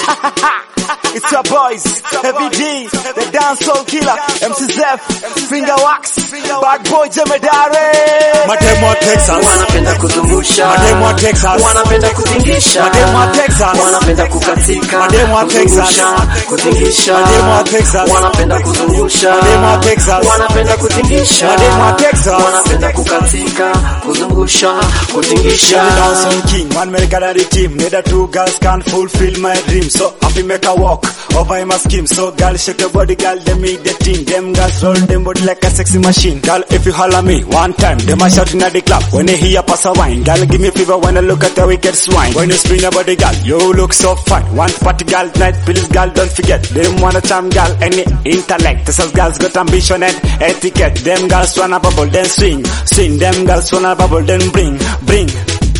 It's your boys, Heavy D, the dancehall killer, MC Zef, Finger Wax, Bad Boy Jemedare. Mademu wa Texas, wanapenda kuzungusha, mademu wa Texas, wanapenda kutingisha, mademu wa Texas, wanapenda kukatika, Mademu wa Texas. kuzungusha, kutingisha, Mademu wa Texas. wanapenda kuzungusha, Mademu wa Texas. wanapenda kutingisha, Mademu wa Texas. wanapenda kukatika, kuzungusha, kutingisha. the dancehall king, one man got the team. Neither two girls can fulfill my dream. So happy make a walk over my scheme. So girl shake your body, girl them make the team. Them girls roll them body like a sexy machine. Girl if you holler me one time, them a shouting at the club. When they hear pass a wine, girl give me fever when I look at the wicked swine. When you spin your body, girl, you look so fine. One party girl night, please girl don't forget. Them wanna charm girl any intellect. This is girls got ambition and etiquette. Them girls wanna bubble then swing, swing. Them girls wanna bubble then bring, bring.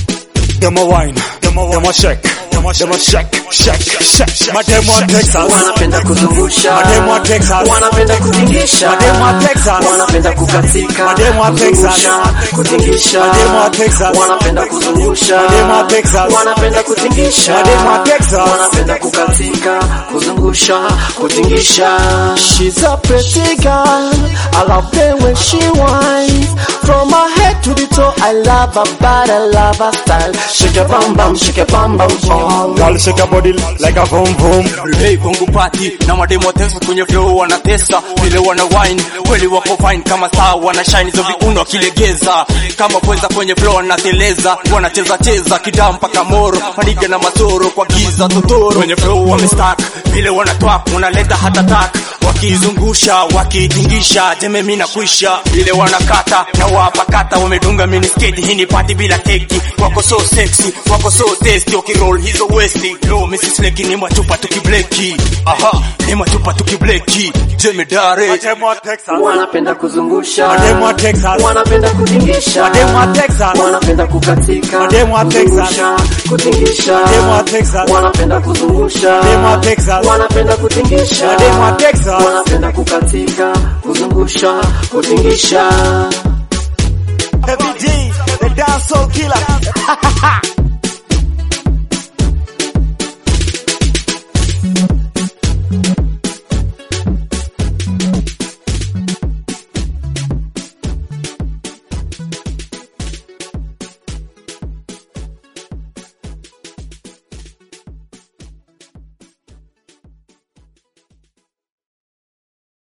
Them a wine, them a, them a shake, them a shake, shake, shake, shake. Mademu wa Texas, wanapenda kuzungusha, Mademu wa Texas. wanapenda kutingisha, Mademu wa Texas. wanapenda kukatika, Mademu wa Texas. kuzungusha, kutingisha, Mademu wa Texas. wanapenda kuzungusha, Mademu wa Texas. wanapenda kutingisha, Mademu wa Texas. wanapenda kukatika, kuzungusha, kutingisha. She's a pretty girl, I love the way she whines, from her head to the toe, I love her body, I love her style. Shake your bum bum, shake your bum bum bum. girl shake your body like a boom boom. Hey, Bongo Party na mademo wa Texas kwenye flow wanatesa vile wana wine kweli wako fine kama saa wana shine hizo viuno wakilegeza kama pweza kwenye flow wanateleza wanacheza cheza kidaa mpaka moro maniga na masoro kwa giza totoro kwenye flow wamestack vile wanatwak wanaleta hata tak wakizungusha wakitingisha jeme mina kwisha vile wanakata na wapakata wamedunga minisketi hii ni party bila keki wako so sexy wako so tasty wakiroll hizo westi lo Mrs. Leki ni matupa tukibleki aha ni matupa tukibleki jemedare Mademu wa Texas, wanapenda kuzungusha, Mademu wa Texas. wanapenda kutingisha, Mademu wa Texas. wanapenda kukatika, Mademu wa Texas. kuzungusha, kutingisha, Mademu wa Texas. wanapenda kuzungusha, Mademu wa Texas. wanapenda kutingisha, Mademu wa Texas. wanapenda kukatika, kuzungusha, kutingisha. Heavy D, the dancehall killer,